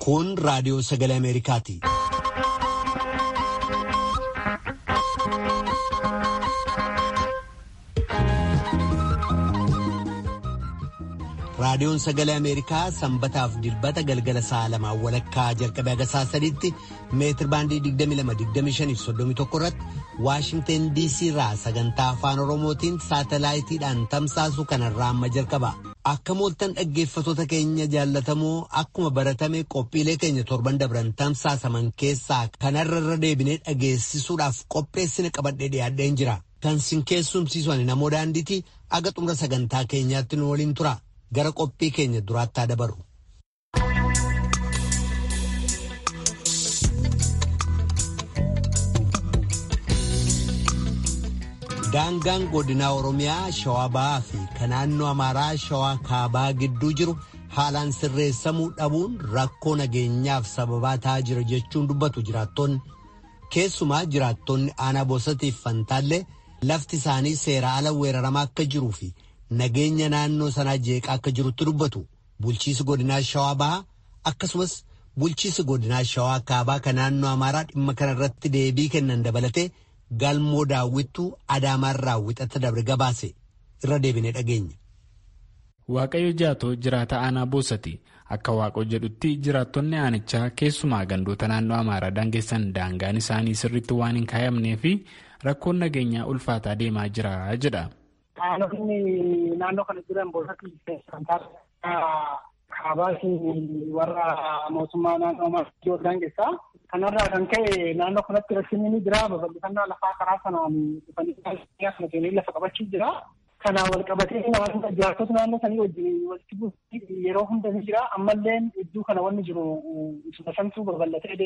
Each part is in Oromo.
Kun raadiyoo sagalee Ameerikaati. Raadiyoon sagalee Ameerikaa sanbataaf dilbata galgala sa'a lamaan walakkaa jalqabee haga sa'a sadiitti meetir baandii 22-25-31 irratti Waashingteen DC irraa sagantaa afaan Oromootiin saatalaayitiidhaan tamsaasu kanarraa amma jalqaba. Akka mooltan dhaggeeffatoota keenya jaallatamoo akkuma baratame qophiilee keenya torban dabran tamsaasaman keessaa kanarra irra deebinee dhageessisuudhaaf qopheessine qabadhee dhiyaadheen jira. Kan sin keessumsiisan namoo daandiiti aga xumura sagantaa keenyaatti nu waliin tura. Gara qophii keenya duraatti dabaru. Daangaan godinaa Oromiyaa Shawaa Bahaa fi kan naannoo Amaaraa Shawaa Kaabaa gidduu jiru haalaan sirreessamuu dhabuun rakkoo nageenyaaf sababaa ta'aa jira jechuun dubbatu jiraattonni. Keessumaa jiraattonni aanaa bosatiif fantaallee lafti isaanii seera ala weeraramaa akka jiruu fi nageenya naannoo sanaa jeeqaa akka jirutti dubbatu. Bulchiisi godinaa Shawaa Bahaa akkasumas bulchiisi godinaa Shawaa Kaabaa kan naannoo Amaaraa dhimma kanarratti deebii kennan dabalatee. Galmoo daawwittuu Adaamaarraa wixata dabre gabaase irra deebinee dhageenya. Waaqayyo jaatoo jiraata aanaa boosati akka waaqoo jedhutti jiraattonni aanichaa keessumaa gandoota naannoo amaaraa daangessan daangaan isaanii sirriitti waan hin kaayamnee fi rakkoon nageenyaa ulfaataa deemaa jira jedha. Aanonni naannoo kana jiran boosatti kaabaa fi warra mootummaa naannoo amaaraa daangessaa. Kanarraa kan ka'e naannoo kanatti rakkinni ni jira. Babal'ifannaa lafaa karaa sanaan dhufanii kana seenanii lafa qabachuu jira. Kanaan wal qabatee naannoo jiraattota naannoo sanii wajjin walitti buusuun yeroo hunda ni jira. Ammallee iddoo kana wanni jiru santuu babal'atee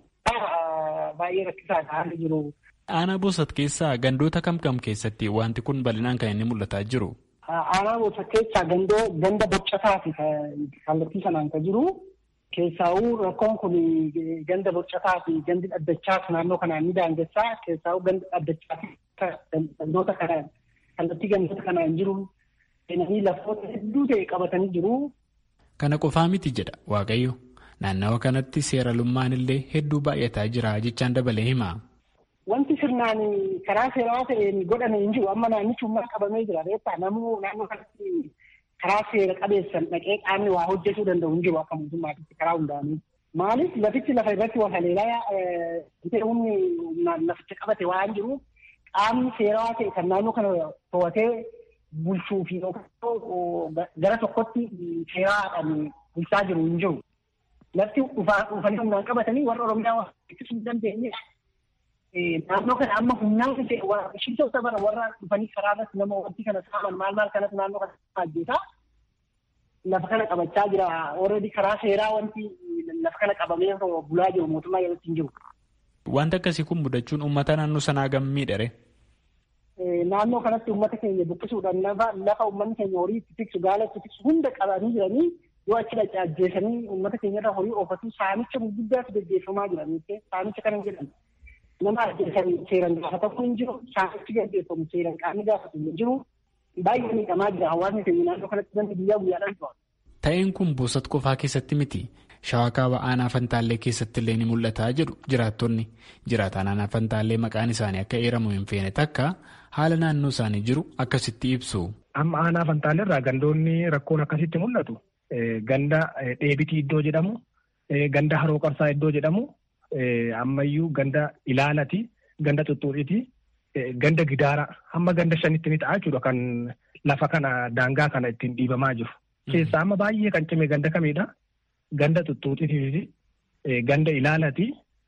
baay'ee rakkisaadha haalli jiru. Aanaa Boosat keessaa gandoota kam kam keessatti wanti kun bal'inaan kan inni mul'ataa jiru? Aanaa Boosat keessaa gandoo ganda boccataa fi kallattii sanaan kan jiru. Keessaawuu rakkoon kun ganda boccataa fi gandi dhaddachaas naannoo kanaan ni daangessaa. Keessaawuu gandi dhaddachaa fi gandoota kanaan kallattii gandoota kanaan jiru seenanii lafoota hedduu ta'e qabatanii jiru. Kana qofaa miti jedha Waaqayyo. Naannawa kanatti seeralummaan illee hedduu baay'ataa jira jechaan dabalee hima. Wanti sirnaan karaa seeraa ta'een godhame hin jiru. Amma naannichi uummata qabamee jira. Reeffaa namuu naannoo kanatti karaa seera qabeessan dhaqee qaamni waa hojjetuu danda'u hin jiru akka mootummaatti karaa hundaanii. Maaliif lafichi lafa irratti wal haleelaa humni laficha qabate waan jiru qaamni seeraa ta'e kan naannoo kana to'atee bulchuu fi gara tokkotti seeraadhaan bulchaa jiru hin jiru. Lafti dhufanii humnaan qabatanii warra Oromiyaa waan ittisuu hin dandeenye naannoo kana amma humnaan shiftoota bara warra dhufanii karaa irratti nama wanti kana saaman maal maal kanatti naannoo kana ajjeesaa lafa kana qabachaa jira. Already karaa seeraa wanti lafa kana qabamee bulaa jiru mootummaa yeroo hin jiru. Wanti akkasii kun mudachuun uummata naannoo sanaa gammiidha. Naannoo kanatti uummata keenya buqqisuudhaan lafa uummanni keenya horii itti tiksu gaala itti tiksu hunda qabanii jiranii yoo achi dhaqee ajjeesanii uummata keenyarra horii oofatu saamicha gurguddaatu gaggeeffamaa jira. Saamicha kana jedhamu. nama ajjeesanii seeraan gaafatamu hin jiru saamichi gaggeeffamu seeraan qaamni gaafatu hin jiru baay'ee miidhamaa jira hawaasni keenya naannoo kanatti namni guyyaa guyyaadhaan to'a. Ta'een kun boosat qofaa keessatti miti. Shawaa kaaba aanaa fantaallee keessatti illee ni mul'ata jedhu jiraattonni. Jiraataan aanaa fantaallee maqaan isaanii akka eeramu hin feene takka haala naannoo isaanii jiru akkasitti ibsu. Amma aanaa fantaallee irraa gandoonni rakkoon akkasitti mul'atu. Ganda dheebitii iddoo jedhamu, ganda haroo qarsaa iddoo jedhamu, ammayyuu ganda ilaalati ganda xuxxuudhiti ganda gidaara hamma ganda shanitti ni ta'a jechuudha kan lafa kana daangaa kana ittiin dhiibamaa jiru. Keessaa amma baay'ee kan cime ganda kamiidha? Ganda xuxxuudhiti ganda ilaalati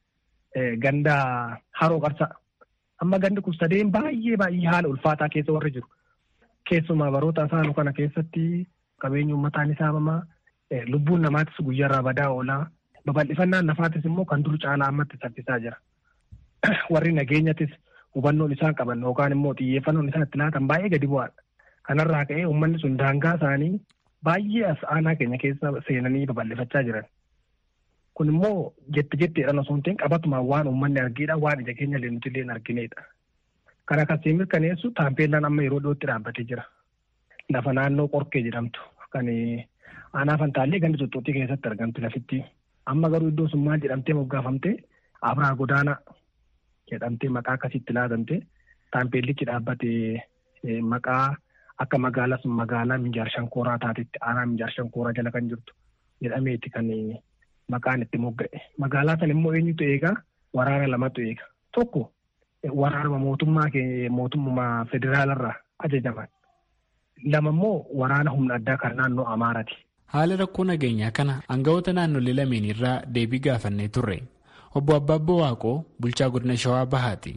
ganda haroo qarsa. Amma gandi kun sadeen baay'ee baay'ee haala ulfaataa keessa warri jiru. Keessumaa baroota isaanu kana keessatti qabeenyi uummataa ni saamamaa lubbuun namaatis guyyaarraa badaa oolaa. Babal'ifannaan lafaatis immoo kan dur caalaa ammatti saffisaa jira. Warri nageenyattis hubannoon isaan qaban yookaan immoo xiyyeeffannoon isaan itti laatan baay'ee gadi bu'aadha. Kanarraa ka'ee uummanni sun daangaa isaanii baay'ee as aanaa keenya keessa seenanii babal'ifachaa jiran. Kun immoo jetti jettiidhaan osoo hin ta'in qabatumaan waan uummanni argiidha waan ija keenya illee nuti illee argineedha. Kana akkasii mirkaneessu taampeellaan amma yeroo dhiyootti dhaabbatee jira. Lafa naannoo qorkee jedhamtu kan aanaa fantaallee gandi xuxxuuxii keessatti argamtu lafitti Amma garuu iddoon sun maal jedhamtee moggaafamtee Abraa Godaanaa jedhamtee maqaa akkasitti laatamte taampeellichi dhaabbatee maqaa akka magaalaa sun magaalaa Minjaar Shankooraa taatetti aanaa Minjaar Shankooraa jala kan jirtu jedhameeti kan maqaan itti mogga'e. Magaalaa sana immoo eenyutu eegaa waraana lamatu eega. Tokko waraanuma mootummaa mootummaa federaalarraa ajajaman. Lama immoo waraana humna addaa kan naannoo Amaaraati. Haala rakkoo nageenyaa kana aangawoota naannolee lameen irraa deebii gaafannee turre. Obbo Abbaabboo Waaqoo bulchaa godina Shawaa Bahaati.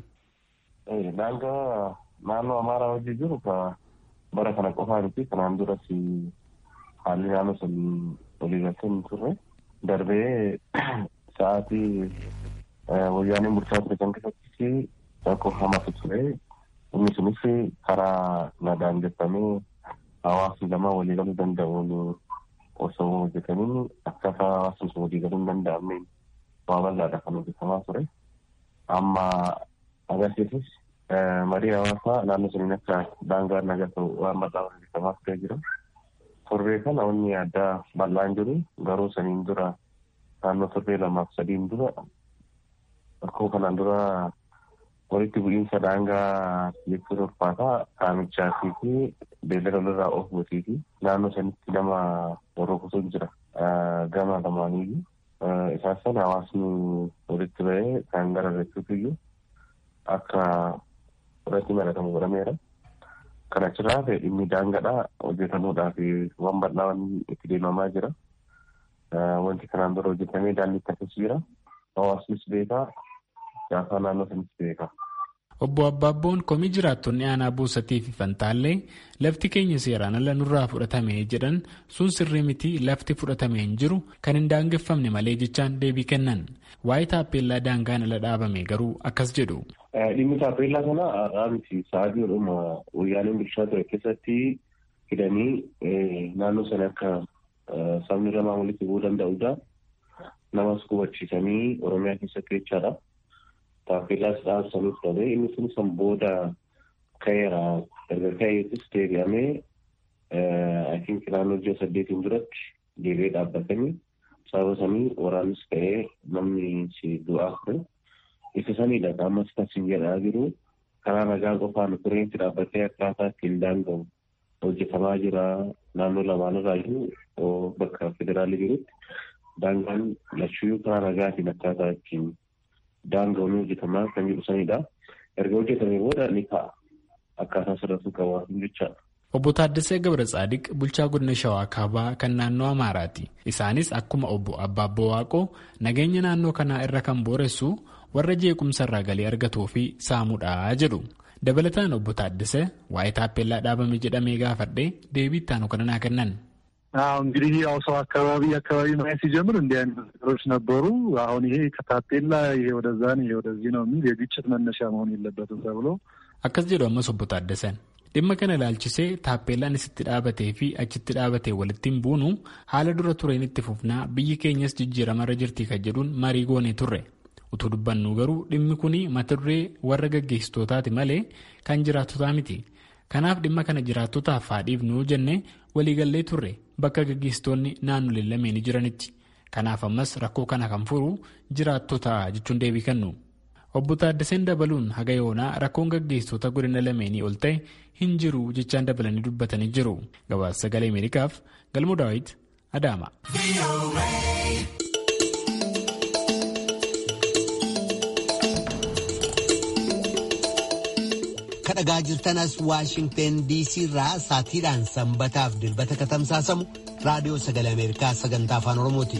Daangaa naannoo Amaaraa hojii jiru bara kana qofaa miti kanaan duras haalli naannoo sun waliigaltee hin turre darbee sa'aatii wayyaaneen bulchaa ture kan keessatti rakkoo hamaatu ture inni sunis karaa nagaan jettanii hawaasni lama waliigaluu danda'uun osoo hojjetanii akkaataa hawaasni sun waliigaluu hin danda'amne waa bal'aadha kan hojjetamaa ture amma agarsiisus marii hawaasaa naannoo suniin akka daangaa nagaa ta'u waan bal'aa hojjetamaa turee jira. Torbee kana wanni addaa bal'aan jiru garuu saniin dura naannoo torbee lamaaf sadiin dura rakkoo kanaan dura walitti bu'iinsa daangaa jechuun ulfaataa qaamichaa fi beellada lolirraa oofuutii fi naannoo sanitti nama rukutuu jira gama lamaaniyyuu. Isaan sana hawaasni walitti ba'ee kan gararrachuutu iyyuu akka irratti maratamu godhameera. Kan achirraa ta'e dhimmi daangadhaa hojjetamuudhaaf waan bal'aa itti deemamaa jira. Wanti kanaan dura hojjetamee daandii akkasii jira. Hawaasnis beekaa, siyaasaa naannoo sanis beekaa. Obbo Abbaabboon komii jiraattonni aanaa buusatii fi fantaallee lafti keenya seeraan ala nurraa fudhatame jedhan sun sirrii miti lafti fudhatame hin jiru kan hin daangeffamne malee jechaan deebii kennan. Waa'ee taappeellaa daangaan ala dhaabame garuu akkas jedhu. Dhimmi taappeellaa kana har'aa miti sa'aatii jedhuma wayyaaneen bulchaa ture keessatti hidhanii naannoo sana akka sabni lamaan walitti bu'uu danda'udha. Namas hubachiisanii Oromiyaa keessatti jechaadha. Taappeellaas dhaabsanii fudhatee inni sun san booda ka'eera. Erga ka'eetis deebi'amee I think naannoo ji'a saddeetiin duratti deebi'ee dhaabbatanii sababa sanii waraannis ka'ee namni si du'aa ture. Isa sanidha ammas kan sin jedhaa jiru karaa nagaa qofaan tureensi dhaabbatee akkaataa ittiin daanga'u hojjetamaa jira naannoo lamaanirraa jiru bakka federaalii jirutti daangaan lachuyyuu karaa nagaatiin akkaataa ittiin daanga'u ni hojjetamaa kan jedhu sanidha. Erga hojjetamee booda ni ka'a. Akkaataa sirriitti qabaatu jechaadha. Obbo Taaddasee Gabra Tsaadiq bulchaa godina Shawaa Kaabaa kan naannoo Amaaraati. Isaanis akkuma obbo Abbaabboo Waaqoo nageenya naannoo kanaa irra kan booressu warra jeequmsa irraa galii argatuu fi saamuudha jedhu. Dabalataan obbo Taaddasee waa'ee taappeellaa dhaabame jedhamee gaafadhee deebii ittaanu kana naa kennan. እንግዲህ ያው ሰው አካባቢ አካባቢ ማየት ሲጀምር እንዲህ አይነት ነገሮች ነበሩ። አሁን ይሄ ከታፔላ ይሄ ወደዛ ነው ይሄ ወደዚህ ነው የሚል የግጭት መነሻ መሆን የለበትም ተብሎ akkas jedhu ammas obbo Taaddasan dhimma kana ilaalchisee taappeellaan isitti dhaabatee fi achitti dhaabatee walittiin buunu haala dura tureen itti fufnaa biyyi keenyas jijjiiramarra jirti kan jedhuun marii goonee turre utuu dubbannu garuu dhimmi kun mata duree warra gaggeessitootaati malee kan jiraattotaa miti kanaaf dhimma kana jiraattotaaf haadhiifnu jennee waliigallee turre bakka gaggeessitoonni naannolee lameen jiranitti kanaaf ammas rakkoo kana kan furu jiraattota jechuun deebii kennu. obbo Taaddaseen dabaluun haga yoonaa rakkoon gaggeessitoota godina lameenii ol ta'e hin jiru jechaan dabalanii dubbatanii jiru. Gabaasa sagalee Ameerikaaf Galmoo Daawit Adaama. kadhagaa jirtanas waashingteen diisii irraa saatiidhaan sanbataaf dilbata katamsaasamu raadiyoo sagalee ameerikaa sagantaa afaan oromooti.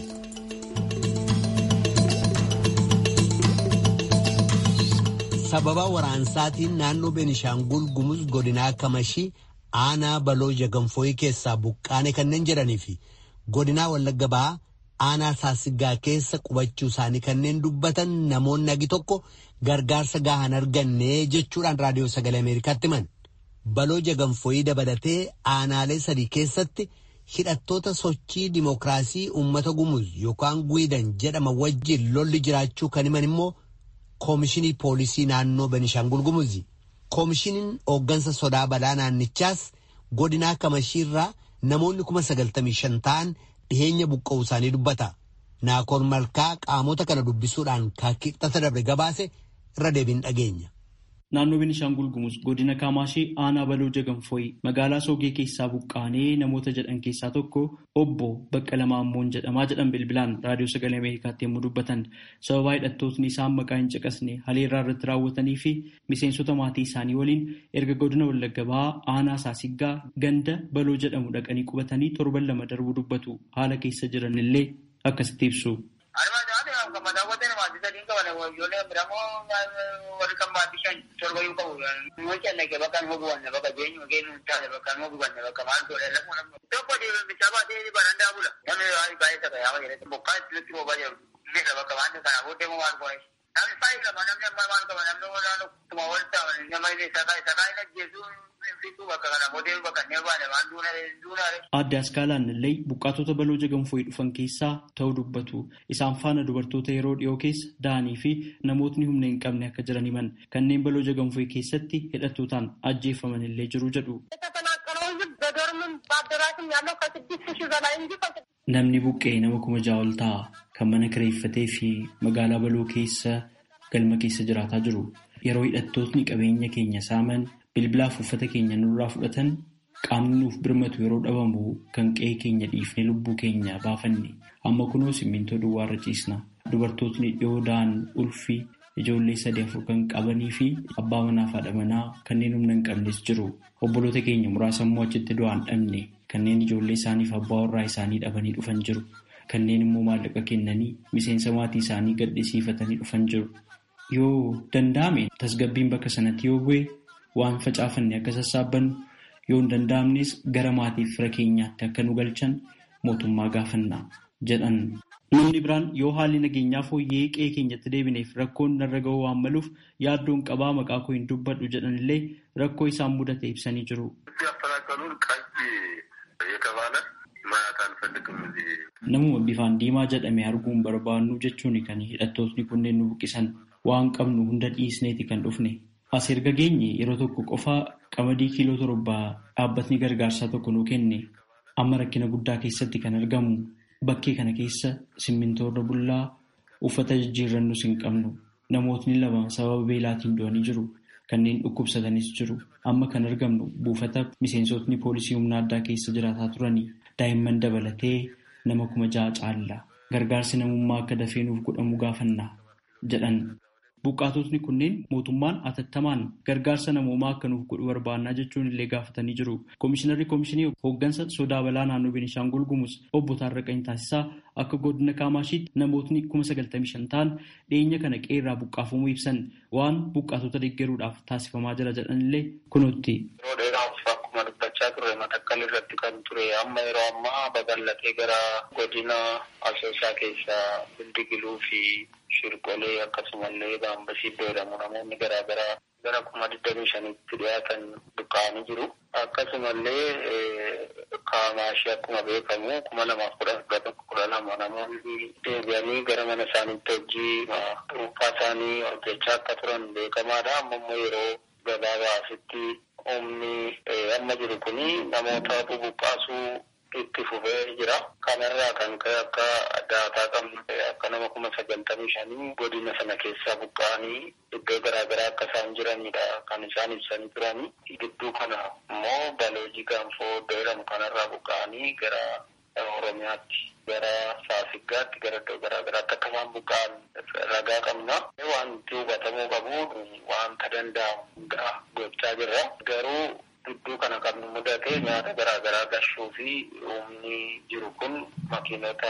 sababa waraansaatiin naannoo beenishaangul gumuz godinaa kamashii aanaa baloo jagamfooyii keessaa buqqaane kanneen jedhanii fi godinaa wallagga ba'aa aanaa saasigaa keessa qubachuu isaanii kanneen dubbatan namoonni agi tokko gargaarsa gahaan arganne jechuudhaan raadiyoo sagalee ameerikaatti himan baloo jagamfooyii dabalatee aanaalee sadii keessatti hidhattoota sochii dimookiraasii uummata gumuz yookaan guidan jedhama wajjin lolli jiraachuu kan himan immoo koomishinii poolisii naannoo Benishaangul Gumuzi. Koomishiniin hooggansa sodaa balaa naannichaas godinaa kamashiirraa namoonni kuma sagaltamii shan ta'an dhiheenya buqqa'uu isaanii dubbata. Naakoon Malkaa qaamota kana dubbisuudhaan kibxata dabre gabaase irra deebiin dhageenya. Naannoo Beenishaangul Gumuz godina Kaamaashee aanaa baloo jagamfooyi magaalaa Soogee keessaa buqqaanee namoota jedhan keessaa tokko obbo Baqqala Maammoon jedhamaa jedhan bilbilaan raadiyoo sagalee Ameerikaatti yommuu dubbatan sababaa hidhattootni isaan maqaa hin caqasne haleerraa irratti raawwatanii fi miseensota maatii isaanii waliin erga godina Wallagga Bahaa aanaa Saasiggaa ganda baloo jedhamu dhaqanii qubatanii torban lama darbuu dubbatu haala keessa jiran illee akkasitti ibsu. Aadde Askaalaan illee buqqaatota baloo jagamfooyi dhufan keessaa ta'uu dubbatu. Isaan faana dubartoota yeroo dhiyoo keessa da'anii fi namootni humna hin qabne akka jiran himan. Kanneen baloo jagamfooyi keessatti hidhattootaan ajjeefaman illee jiru jedhu. Namni buqqee nama kuma ja'a ol ta'a. Kan mana kireeffatee fi magaalaa baloo keessa galma keessa jiraataa jiru. Yeroo hidhattootni qabeenya keenya saaman bilbilaaf uffata keenya nurraa fudhatan qaamni nuuf birmatu yeroo dhabamu kan qe'ee keenya dhiifnee lubbuu keenya baafanne amma kunoo simmintoo duwwaarra ciisna dubartootni dhiyoo da'an ulfii ijoollee sadii afur kan qabanii fi abbaa manaa fi haadha manaa kanneen humna hin qabnes jiru obboloota keenya muraasa immoo achitti du'aan dhabne kanneen ijoollee isaaniif abbaa warraa isaanii dhabanii dhufan jiru kanneen immoo maallaqa kennanii miseensa maatii isaanii gadhisiifatanii dhufan jiru yoo danda'ame tasgabbiin bakka sanatti yoo bu'e waan facaafanne akka sassaabbannu yoo hin danda'amnes gara maatiif fira keenyaatti akka nu galchan mootummaa gaafanna jedhan. Namni biraan yoo haalli nageenyaa fooyyee qe'ee keenyatti deebineef rakkoon narra ga'uu waan maluuf yaaddoon qabaa maqaa koo hin dubbadhu jedhan illee rakkoo isaan mudate ibsanii jiru. Namuma bifaan diimaa jedhame arguun barbaannu jechuun kan hidhattootni kunneen nu buqqisan waan qabnu hunda dhiisneeti kan dhufne. As erga geenye yeroo tokko qofaa qamadii kiiloo torbaa dhaabbatni gargaarsaa tokko nuu kenne amma rakkina guddaa keessatti kan argamu bakkee kana keessa simmintoorra bullaa uffata jijjiirrannus hin qabnu namootni lama sababa beelaatiin du'anii jiru kanneen dhukkubsatanis jiru amma kan argamnu buufata miseensotni poolisii humna addaa keessa jiraataa turanii daa'imman dabalatee nama kuma ja'a caalla gargaarsi namummaa akka dafee nuuf godhamu gaafanna jedhan. Buqqaatotni kunneen mootummaan atattamaan gargaarsa namoomaa akka nuuf godhu barbaannaa jechuun illee gaafatanii jiru. Komishinarri Komishinii hooggansa sodaa balaa naannoo Beenishaangul Gumuz obbo Taarraqanii Taasisaa akka godina Kaamashiitti namootni kuma sagaltamii shan ta'an dhiyeenya kana qeerraa buqqaafamuu ibsan waan buqqaatota deeggaruudhaaf taasifamaa jira jedhan illee kunuutti. Akkuma dubbachaa turre matakkal irratti kan ture amma yeroo ammaa babal'atee gara godina asoosaa keessaa bildigiluu fi shirqolee akkasumallee baambasii iddoo jedhamu namoonni garaagaraa gara kuma digdamii shanitti dhiyaatan buqqa'anii jiru. Akkasumallee kaamaashii akkuma beekamu kuma lamaaf kudha kudha tokko kudha lama namoonni deebi'anii gara mana isaaniitti hojii dhuunfaa isaanii hojjechaa akka turan beekamaadha. Amma immoo yeroo gabaabaasitti humni amma jiru kuni namoota bubuqqaasuu itti fufee jira. Kanarraa kan ka'e akka daataa qabnu akka nama kuma sagaltamii shanii godina sana keessaa buqqa'anii iddoo garaagaraa akka isaan jiranidha kan isaan ibsanii turani. Gidduu kana immoo baloojii gaanfoo iddoo jedhamu kanarraa buqqa'anii gara Oromiyaatti gara Saasiggaatti gara iddoo garaagaraatti akka isaan buqqa'an ragaa qabna. Wanti hubatamuu qabu wanta danda'amu hundaa gochaa jirra. Garuu gidduu kana kan nu mudate nyaata garaagaraa gashuu fi humni jiru kun makiinota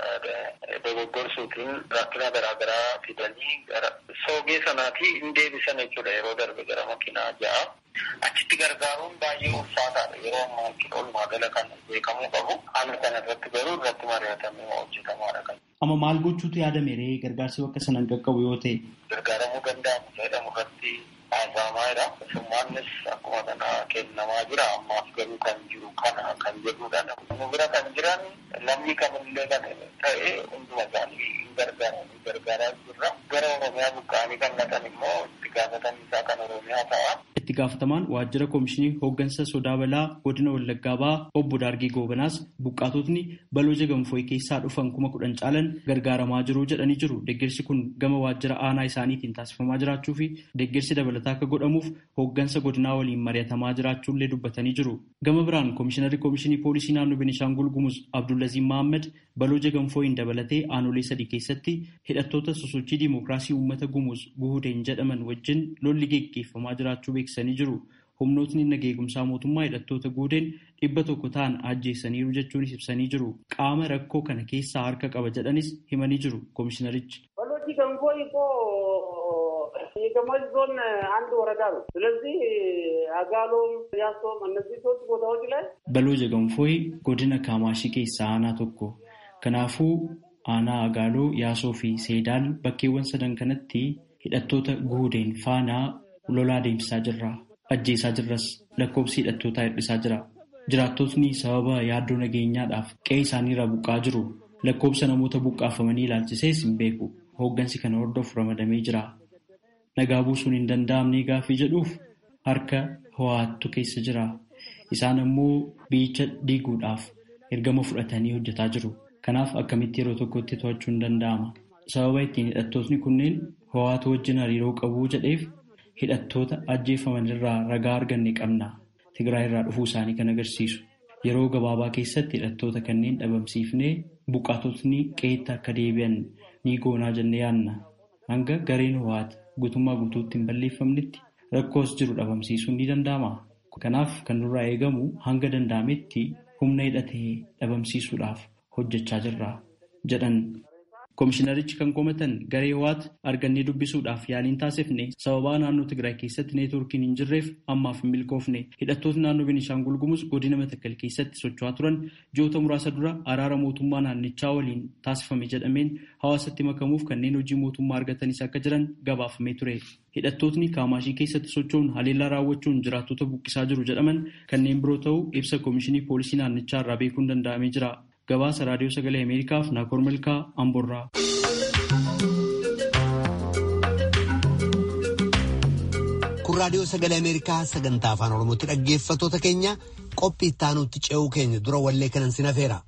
dogoggorsuutiin rakkina garaagaraa fidanii gara soogee sanaatii hin deebisan jechuudha yeroo darbe gara makiinaa ja'a. Achitti gargaaruun baay'ee ulfaataadha yeroo ammaa oolmaa gala kan beekamuu qabu. Haala kana irratti garuu irratti mari'atamee hojjetamaadha kan. Amma maal gochuutu yaadame ree gargaarsi bakka sana hin qaqqabu yoo ta'e. Gargaaramuu danda'amu jedhamu irratti haasawamaa jira. Summaannis akkuma kana kennamaa jira. Ammaaf garuu kan jiru kana kan jedhudha. Nu bira kan jiran namni kamillee kan ta'e hunduma isaanii hin gargaaran gargaaraa jirra. Gara Oromiyaa buqqa'anii kan naqan immoo itti gaafatan isaa kan Oromiyaa ta'a. itti gaafatamaan waajjira koomishinii hooggansa sodaa balaa godina Wallaggaa ba'aa obbo Daargee Goobanaas buqqaatotni balooja gamfooyi keessaa dhufan kuma kudhan caalan gargaaramaa jiru jedhanii jiru. Deeggarsi kun gama waajjira aanaa isaaniitiin taasifamaa jiraachuu fi deeggarsi dabalataa akka godhamuuf hooggansa godinaa waliin mari'atamaa jiraachuullee dubbatanii jiru. Gama biraan koomishinarri koomishinii poolisii naannoo Beenishaangul Gumuz Abdullaziin Mahammad balooja gamfooyin dabalatee aanolee sadii keessatti hidhattoota sosochii diimokiraasii uummata Gumuz guhudeen jedhaman wajjin lolli geggeeffamaa jiraachuu beeksisanii jiru. Humnootni nageegumsaa mootummaa hidhattoota guhudeen dhibba tokko ta'an ajjeessaniiru jechuunis ibsanii jiru. Qaama rakkoo kana keessaa harka qaba jedhanis himanii jiru koomishinarichi. የገማጅ ዞን አንድ ወረዳ ነው። ስለዚህ አጋሎም፣ ያሶም እነዚህ ሶስት ቦታዎች ላይ በሎጀ ገንፎይ ጎድነ ካማሺ ኬሳ አና ቶኮ ከናፉ aanaa agaaloo yaasoo fi seedaal bakkeewwan sadan kanatti hidhattoota guhudeen faanaa lolaa deemsisaa jirra ajjeesaa jirras lakkoobsi hidhattootaa hir'isaa jira jiraattotni sababa yaaddoo nageenyaadhaaf qe'ee isaaniirraa buqqaa jiru lakkoobsa namoota buqqaafamanii ilaalchisees hin beeku hooggansi kana hordofu ramadamee jira nagaa buusuun hin danda'amne gaaffii jedhuuf harka ho'aattu keessa jira isaan ammoo biyyicha diiguudhaaf ergama fudhatanii hojjetaa jiru. Kanaaf akkamitti yeroo tokkotti to'achuu hin danda'ama. Sababa ittiin hidhattootni kunneen ho'aatu wajjin hariiroo qabu jedheef hidhattoota ajjeefaman irraa ragaa arganne qabna. Tigraay irraa dhufuu isaanii kan agarsiisu. Yeroo gabaabaa keessatti hidhattoota kanneen dhabamsiifnee buqqaatotni qe'eetti akka deebi'an ni goonaa jennee yaadna. Hanga gareen ho'aati guutummaa guutuutti hin balleeffamnetti rakkoos jiru dhabamsiisuun ni danda'ama. Kanaaf kan nurraa eegamu hanga danda'ametti humna hidhatee dhabamsiisuudhaaf. hojjechaa jirra jedhan Komishinarichi kan komatan garee ho'aati argannee dubbisuudhaaf yaaliin taasifne sababaa naannoo Tigraay keessatti neetwoorkiin hin jirreef ammaaf hin milkoofne hidhattoonni naannoo Beenishaangul Gumuz godina Matakkal keessatti socho'aa turan ji'oota muraasa dura araara mootummaa naannichaa waliin taasifame jedhameen hawaasatti makamuuf kanneen hojii mootummaa argatanis akka jiran gabaafamee ture. Hidhattootni kaamaashii keessatti socho'uun haleellaa raawwachuun jiraattota buqqisaa jiru jedhaman kanneen biroo ta'uu ibsa komishinii poolisii naannichaa irraa beekuun danda'amee jira. Gabaasa raadiyoo sagalee Ameerikaaf Naakoor Malkaa Amborraa. Kun raadiyoo sagalee Ameerikaa sagantaa afaan Oromootti dhaggeeffattoota keenya qophii ittaanutti ce'uu keenya dura wallee kanan sin hafeera.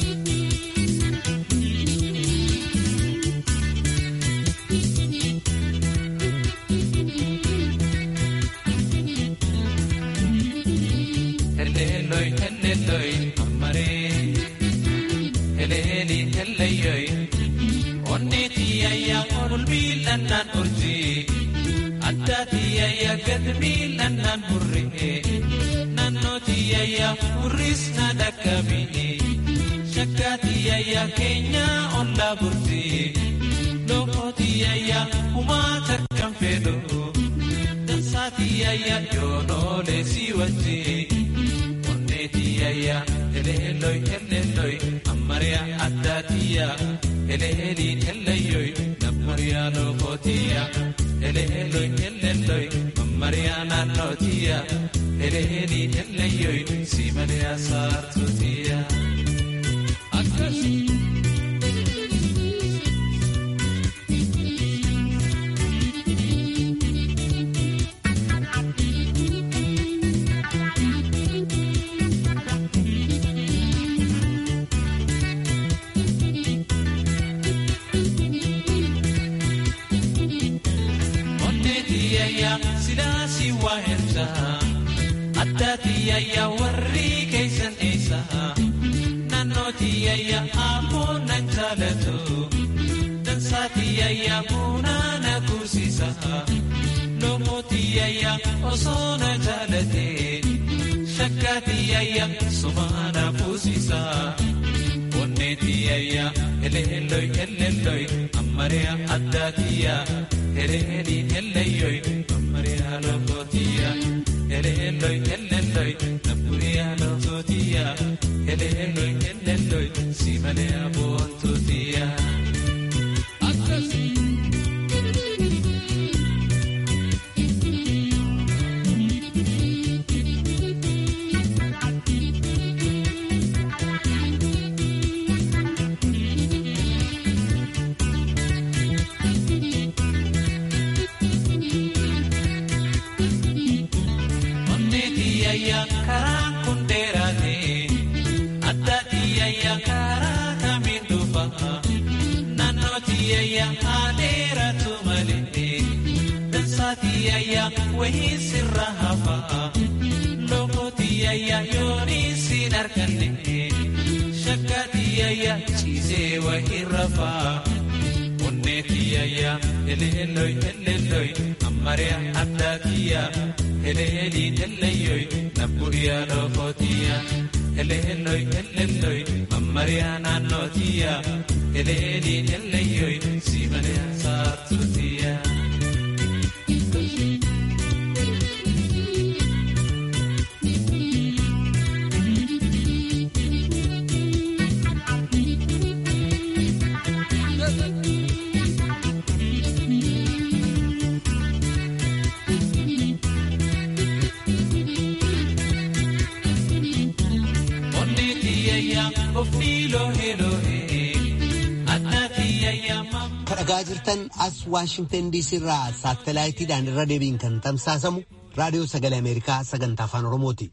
Addaatiyyaa gadmii nannaan burree naannootiyyaa burris na dhaqqabee shakkaatiyyaa keenya ollaa burtee lookootiyyaa humaa tarkaan fedhoo dansaatiyyaa yoonoolee si wajjee onneetiyyaa eleelooy eleelooy ammariyaa addaatiyyaa eleeliin eleeyooy nammariyaa lookootiyaa. Eleelooy eleelooy mammariyaa naannootiyaa eleelii eleeyooy si malee asaartuutiyaa. Sidaasi waa erga addaatiyyaa warri keessan eessa naannootiyyaa ammoo nan jaalatu dansaatiyyaa bunaa na kuusisa loomootiyyaa osoo na jaalate shakkaatiyyaa sumaa na fuusisa onneetiyyaa eleelooy eleelooy ammariyaa addaatiyyaa eleeliin eleeyooy. Maria Locotia, Eleeloi, Eleeloi, Napuria Locotia, Eleeloi, Eleeloi, Simanea Bontutia. tiyayyaa karaan kun dheeraate addaa tiyayyaa karaa kamiin dhufa naannoo tiyayyaa haa dheeratu malee dansaa tiyayyaa wayii sirra hafa lookoo tiyayyaa yoonii siin arganne shakkaa tiyayyaa ciisee wayii rafaa. Onneetiyaya eleelloy eleelloy ammariya addaatiya eleeliin eleyyoy nabbu'iya lookootiya eleelloy eleelloy ammariya naannootiya eleeliin eleyyoy siimaniya saartuutiya. kadhagaa jirtan as waashingtan diisii irraa saatalaayitiidhaan irra deebiin kan tamsaasamu raadiyoo sagalee ameerikaa sagantaa afaan oromooti.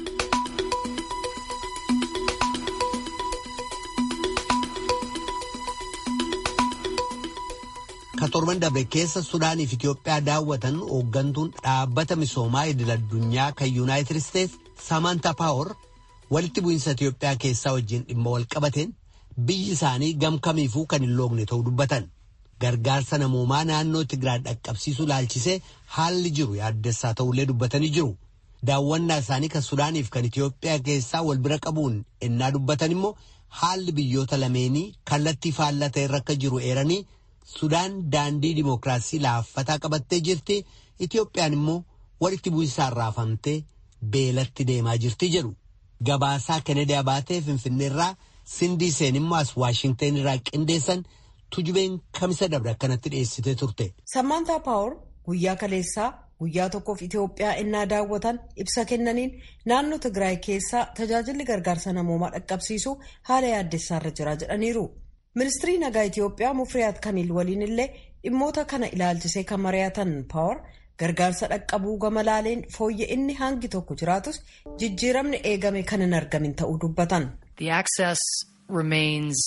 ka torban dabre keessa sudaaniif itiyoophiyaa daawwatan hooggantuun dhaabbata misoomaa idil addunyaa kan yuunaayitid isteets samantaa paawar walitti bu'iinsa itiyoophiyaa keessaa wajjin dhimma wal qabateen biyyi isaanii gamkamiifuu kan hin loogne ta'uu dubbatan. gargaarsa namoomaa naannoo Tigraay dhaqqabsiisuu laalchisee haalli jiru yaaddessaa ta'ullee dubbatanii jiru. Daawwannaa isaanii kan Sudaaniif kan Itiyoophiyaa keessaa wal bira qabuun ennaa dubbatan immoo haalli biyyoota lameenii kallattii faallaa ta'e irra akka jiru eeranii Sudaan daandii dimookiraasii laaffataa qabattee jirti. Itiyoophiyaan immoo walitti bu'insaan raafamtee beelatti deemaa jirti jedhu. Gabaasaa Kennedy Abaatee Finfinneerraa Sindii Seen immoo as Waashingteen irraa qindeessan. tujubeen kamisa dabre akkanatti dhiyeessitee turte. Sammaantaa Paawur guyyaa kaleessaa guyyaa tokkoof Itoophiyaa innaa daawwatan ibsa kennaniin naannoo Tigraay keessaa tajaajilli gargaarsa namoomaa dhaqqabsiisu haala yaaddessaarra jira jedhaniiru. Ministirii nagaa Itoophiyaa Mufriyaat Kamiil waliin illee dhimmoota kana ilaalchisee kan mari'atan Paawur gargaarsa dhaqqabuu gama laaleen fooyya'inni hangi tokko jiraatus jijjiiramni eegame kan hin argamin ta'uu dubbatan. The access remains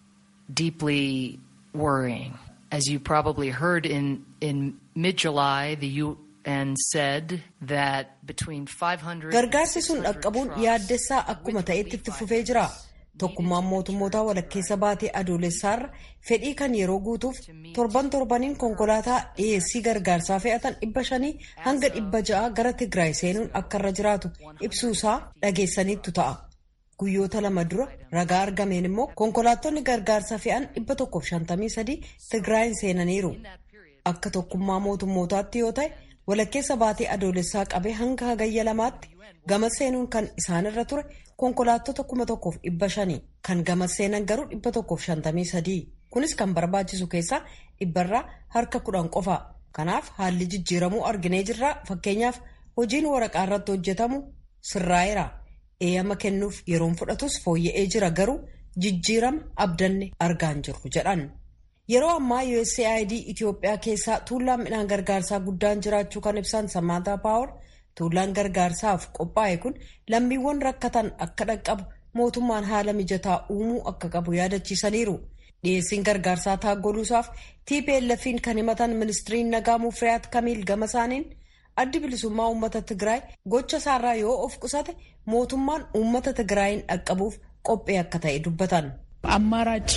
deeply worrying. As you probably heard in, in mid-July, the UN said that between 500 Gargaarsi sun dhaqqabuun yaaddessaa akkuma ta'etti itti fufee jira. Tokkummaan mootummootaa walakkeessa baatee adoolessaarra fedhii kan yeroo guutuuf torban torbaniin konkolaataa dhiyeessii gargaarsaa fe'atan dhibba shanii hanga dhibba ja'a gara Tigraay seenuun akka irra jiraatu ibsuusaa dhageessaniittu ta'a. Guyyoota lama dura ragaa argameen immoo konkolaattonni gargaarsa fe'an dhibba tokkoof shantamii sadii Tigraayin seenaniiru. Akka tokkummaa mootummootaatti yoo ta'e walakkeessa baatee adoolessaa qabee hanga hagayya lamaatti gama seenuun kan isaanirra ture konkolaattota kuma tokkoof dhibba shanii kan gama seenan garuu dhibba tokkoof shantamii sadii. Kunis kan barbaachisu keessaa dhibbarraa harka kudhan qofa. Kanaaf haalli jijjiiramuu arginee jirra. Fakkeenyaaf hojiin waraqaa irratti hojjetamu sirraa'eera. eeyyama kennuuf yeroon fudhatus fooyya'ee jira garuu jijjiirama abdanne argaan jirru jedhan. Yeroo ammaa USAID Itoophiyaa keessaa tuullaan midhaan gargaarsaa guddaan jiraachuu kan ibsan Sammaantaa Paawur tuullaan gargaarsaaf qophaa'e kun lammiiwwan rakkatan akka dhaqqabu mootummaan haala mijataa uumuu akka qabu yaadachiisaniiru. Dhiyeessiin gargaarsaa taaggoluusaaf TPLF'n kan himatan ministiriin nagaa Mufriyaat Kamiil gama isaaniin addi bilisummaa uummata Tigraay gocha isaarraa yoo of qusate mootummaan uummata Tigraayin dhaqqabuuf qophee akka ta'e dubbatan. አማራጭ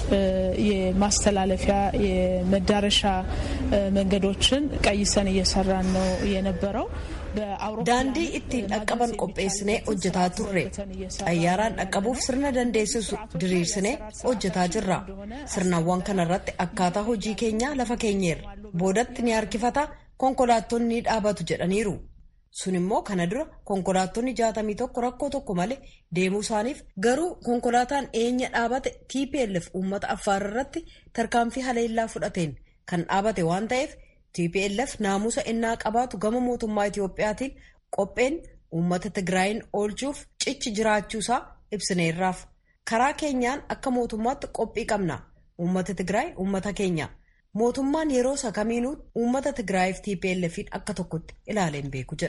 የማስተላለፊያ የመዳረሻ መንገዶችን ቀይሰን እየሰራን ነው የነበረው። daandii ittiin dhaqqaban qopheessinee hojjetaa turre xayyaaraan dhaqqabuuf sirna dandeessisu diriirsinee hojjetaa jirra sirnawwan kanarratti akkaataa hojii keenyaa lafa keenyeerra boodatti ni harkifata konkolaattonni ni dhaabatu jedhaniiru sun immoo kana dura konkolaattonni jaatamii tokko rakkoo tokko malee deemuu isaaniif garuu konkolaataan eenya dhaabate tplf uummata affaar irratti tarkaanfii haleellaa fudhateen kan dhaabate waan ta'eef tplf naamusa innaa qabaatu gama mootummaa itiyoophiyaatiin qopheen uummata tigraayin oolchuuf cichi jiraachuusaa ibsineerraaf karaa keenyaan akka mootummaatti qophii qabna uummata tigraay uummata keenya. mootummaan yeroo isa kamiinuu uummata tigraayiif tplf'n akka tokkotti ilaaleen beeku jedhan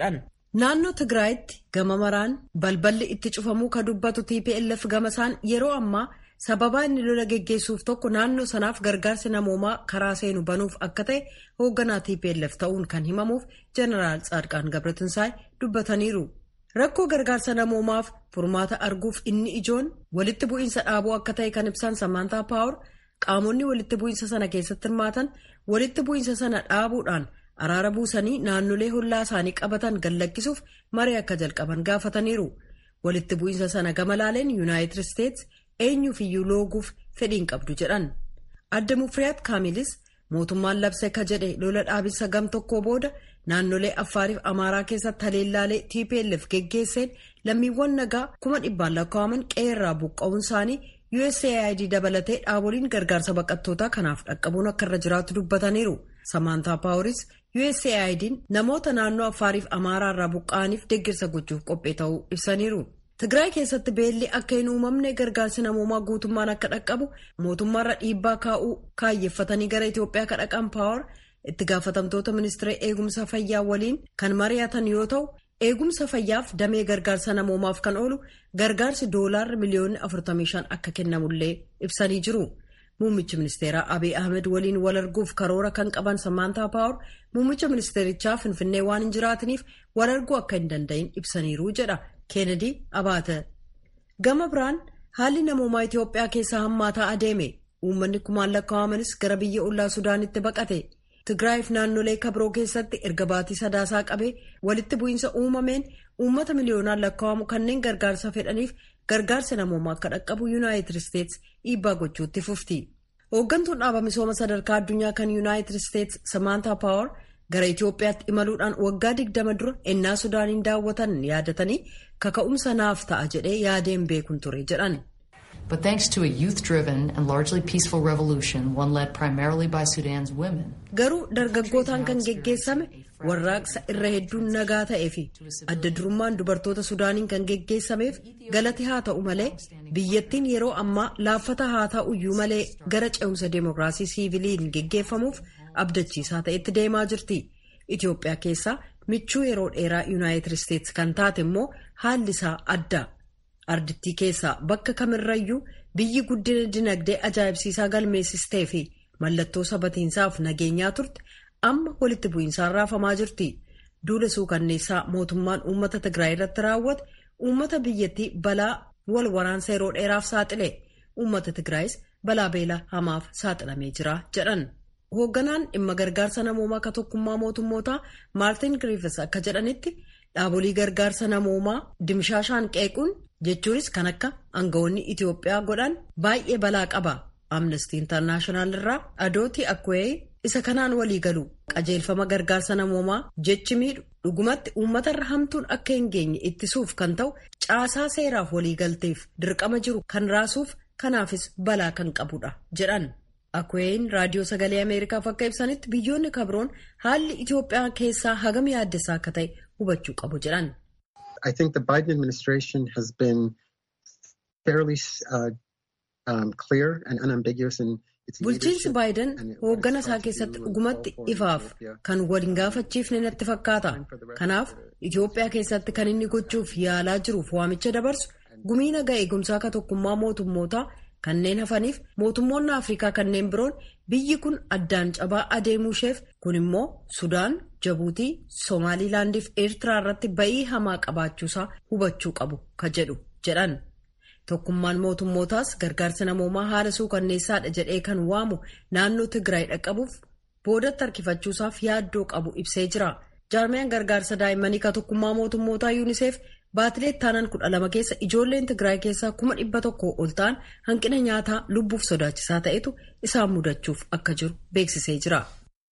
Naannoo Tigraayitti gama maraan balballi itti cufamuu ka dubbatu TPLF gama isaan yeroo ammaa sababaa inni lola geggeessuuf tokko naannoo sanaaf gargaarsi namoomaa karaa seenu banuuf akka ta'e hoogganaa TPLF ta'uun kan himamuuf Jeneraal Tsaadqaan Gabratinsaay dubbataniiru. Rakkoo gargaarsa namoomaaf furmaata arguuf inni ijoon walitti bu'iinsa dhaabuu akka ta'e kan ibsan Samantaa Paawur qaamonni walitti bu'iinsa sana keessatti hirmaatan walitti bu'iinsa sana dhaabuudhaan araara buusanii naannolee hollaa isaanii qabatan gallakkisuuf maree akka jalqaban gaafataniiru. Walitti bu'iinsa sana gama laaleen Yuunaayitid Isteets eenyuuf iyyuu looguuf fedhiin qabdu jedhan. Adda Mufriyaat Kaamilis mootummaan labse ka jedhe lola dhaabinsa gam tokkoo booda naannolee Affaariif Amaaraa keessatti haleellaalee TPLF geggeesseen lammiiwwan nagaa kuma dhibbaan lakkaa'aman qe'eerraa buqqa'uun isaanii USAID dabalatee dhaaboliin gargaarsa baqattootaa kanaaf dhaqqabuun akka irra jiraatu dubbataniiru. Samantaa Paaworis USAID'n namoota naannoo Affaariif Amaaraa irraa buqqa'aniif deeggarsa gochuuf qophee ta'uu ibsaniiru. Tigraay keessatti beelli akka hin uumamne gargaarsi namoomaa guutummaan akka dhaqqabu mootummaarra dhiibbaa kaa'uu kaayyeffatanii gara Itoophiyaa ka dhaqan paawar itti gaafatamtoota ministeera eegumsa fayyaa waliin kan mari'atan yoo ta'u eegumsa fayyaaf damee gargaarsa namoomaaf kan oolu gargaarsi doolaarri miliyoonni 45 akka kennamullee ibsanii jiru. Muummichi ministeeraa Abiy Ahmed waliin wal arguuf karoora kan qaban Samaantaa Paawur muummicha ministeerichaa Finfinnee waan hin jiraataniif wal arguu akka hin danda'in ibsaniiru jedha. Keenedi Abaate. Gama biraan haalli namoomaa Itoophiyaa keessaa hammaataa adeeme. Uummanni kumaan lakkaa'amanis gara biyya ollaa Sudaanitti baqate. Tigraayiif naannolee kabiroo keessatti erga baatii sadaasaa qabee walitti bu'iinsa uumameen uummata miliyoonaan lakkaa'amu kanneen gargaarsa fedhaniif gargaarsa namoomaa akka dhaqqabu Yuunaayitid Isteets dhiibbaa gochuutti fufti. Hooggantuun dhaaba misooma sadarkaa addunyaa kan Yuunaayitid Isteets Samaantaa Paawar gara Itoophiyaatti imaluudhaan waggaa digdama dura ennaa Sudaaniin daawwatan yaadatanii kaka'umsa naaf ta'a jedhee yaadeen beekun ture jedhan. But thanks to a youth-driven and largely peaceful revolution, one led primarily by Sudan's women. Garuu dargaggootaan kan geggeessame warraaqsa irra hedduun nagaa ta'ee fi adda durummaan dubartoota Sudaaniin kan geggeessameef galati haa ta'u malee biyyattiin yeroo ammaa laaffata haa ta'uyyuu malee gara ce'umsa deemokiraasii siiviliin geggeeffamuuf abdachiisaa ta'etti deemaa jirti. Itoophiyaa keessaa michuu yeroo dheeraa Yuunaayitid Isteets kan taate immoo haalli isaa adda. Ardittii keessaa bakka kamirrayyuu biyyi guddina dinagdee ajaa'ibsiisaa galmeessistee fi mallattoo sabatiinsaaf nageenyaa turte amma walitti bu'iinsaan raafamaa jirti. Duula suukanneessaa mootummaan uummata Tigraay irratti raawwate uummata biyyattii balaa wal waraansa yeroo dheeraaf saaxile. Uummata Tigraayis balaa beelaa hamaaf saaxilamee jira jedhan. Hoogganaan dhimma gargaarsa namoomaa ka tokkummaa mootummootaa Maartin Griffiths akka jedhanitti dhaabolii gargaarsa namoomaa dimshaashaan qeequun jechuunis kan akka aangawoonni Itoophiyaa godhan baay'ee balaa qaba. Amnestii Intarnaashinaal irraa Adooti Akwee isa kanaan walii galu qajeelfama gargaarsa namoomaa jechi miidhu dhugumatti uummatarra hamtuun akka hin geenye ittisuuf kan ta'u caasaa seeraaf waliigalteef dirqama jiru kan raasuuf kanaafis balaa kan qabudha jedhan. Akween raadiyoo sagalee Ameerikaaf akka ibsanitti biyyoonni kabroon haalli Itoophiyaa keessaa hagam yaaddessaa akka ta'e hubachuu qabu jedhan. I think the Biden administration has been fairly uh, um, clear and unambiguous in Bulchiinsi Baayiden hooggana isaa keessatti dhugumatti ifaaf kan waliin gaafachiifne natti fakkaata. Kanaaf Itoophiyaa keessatti kan inni gochuuf yaalaa jiruuf waamicha dabarsu gumii nagaa eegumsaa ka tokkummaa mootummootaa kanneen hafaniif mootummoonni Afrikaa kanneen biroon biyyi kun addaan cabaa adeemuu isheef kun immoo Sudaan, Jabuutii, Somaalilaandii fi Eertiraa irratti ba'ii hamaa qabaachuusaa hubachuu qabu ka jedhu jedhan. Tokkummaan mootummootaas gargaarsa namoomaa haala suukanneessaadha jedhee kan waamu naannoo Tigraay dhaqqabuuf boodatti harkifachuusaaf yaaddoo qabu ibsee jira. Jaarmiyaan gargaarsa daa'immanii ka tokkummaa mootummootaa yuuniseef baatilee ittaanan kudha lama keessa ijoolleen Tigraay keessaa kuma dhibba tokko ol ta'an hanqina nyaataa lubbuuf sodaachisaa ta'etu isaan mudachuuf akka jiru beeksisee jira.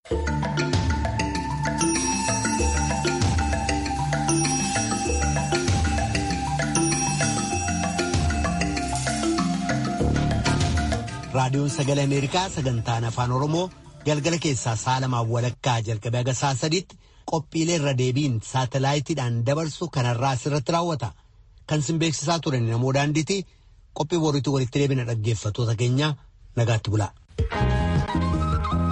raadiyoon sagalee ameerikaa sagantaan afaan oromoo galgala keessaa sa'a lamaaf walakkaa jalqabee haga sa'a sadiitti qophiilee irra deebiin saatalaayitiidhaan dabarsu kanarraa asirratti raawwata kan sin beeksisaa turan namoo daandiiti qophii boriitti walitti deebina dhaggeeffatoota keenya nagaatti bula.